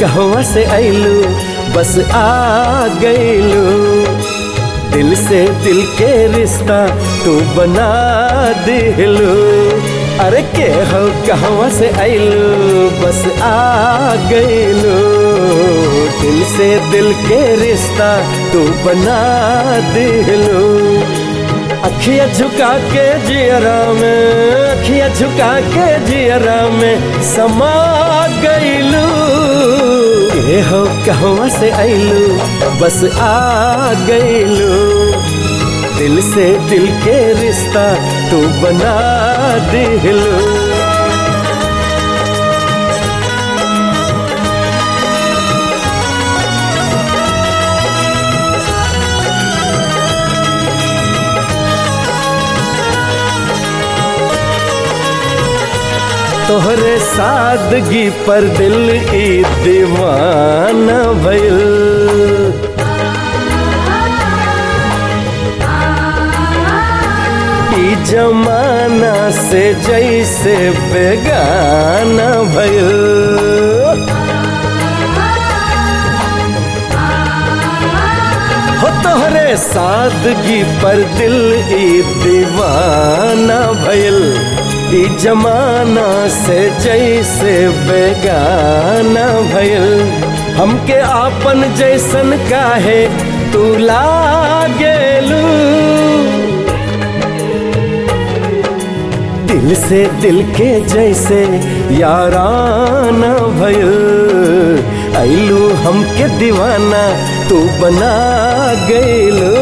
कहवा से अइलू बस आ गइलू दिल से दिल के रिश्ता तू बना दिलू अरे के हो कहवा से अइलू बस आ गइलू दिल से दिल के रिश्ता तू बना दिलू अखिया झुका के जियरा में अखिया झुका के जियरा में समा गइलू ये हो कहवा से अइलू बस आ गइलू दिल से दिल के रिश्ता तू बना दिलू तोहरे सादगी पर दिल ई दीवाना भइल ई जमाना से जैसे बेगाना भइल हो तोहरे सादगी पर दिल ई दीवाना भइल ई जमाना से जैसे बेगाना भइल हमके आपन जैसन काहे तू लागेलू दिल से दिल के जैसे याराना भइल अइलू हमके दीवाना तू बना गइलू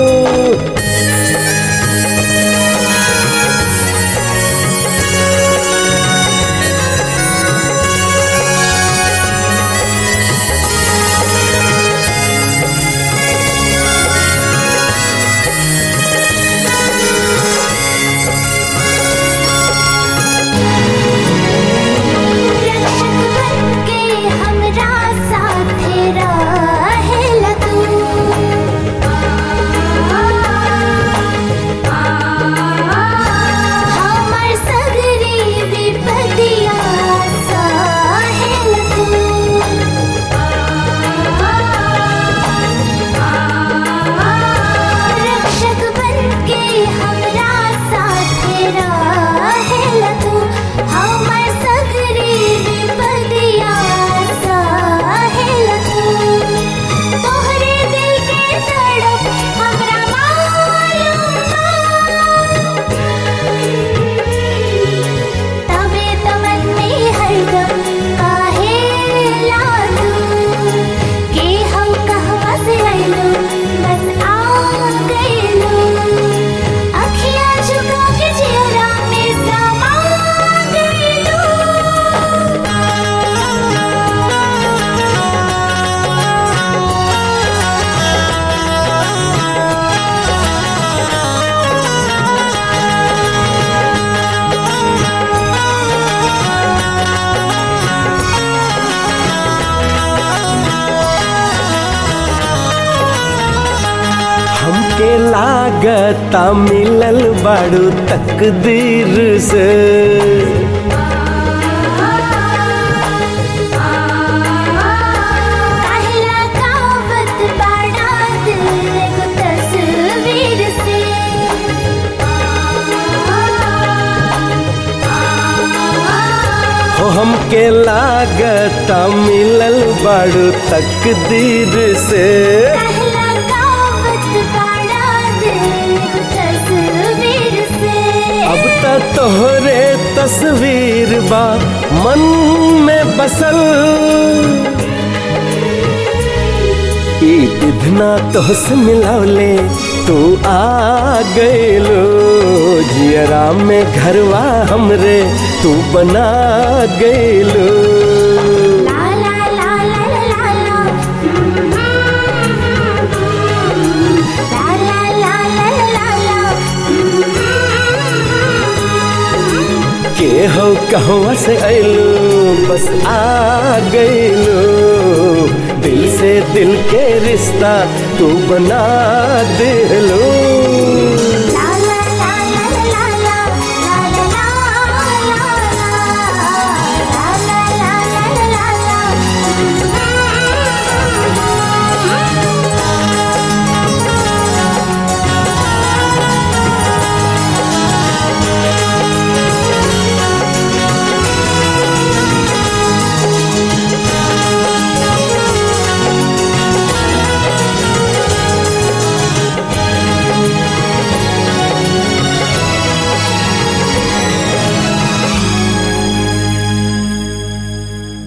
हमरा साथे रहेला तू हमर सगरी विपदिया सहेल तू रक्षक बनके हमरा साथे रहेला तू हमर सगरी विपदिया सहेल तू तोहरे दिल के तड़प हमरा मालूम बा तबे तो मन में हरदम काहे लादू के हम कहवा से आइलू बस आ गइलू अखियाँ झुका के चेहरा में समा हमके लागता मिलल बाड़ू तकदीर से काहेला कावत बाड़ा दिल एगो तस्वीर से हो हमके लागता मिलल बाड़ू तकदीर से काहेला कावत बाड़ा दिल एगो तस्वीर से अब त तोहरे तस्वीर बा मन में बसल ई विधना तोहस मिलौले तू आ गइलो जियरा में घरवा हमरे तू बना गइलो ला ला ला ला ला ला ला ला ला ला ला के हो कहवा से अइलो बस आ गइलो दिल से दिल के रिश्ता तू बना दिलो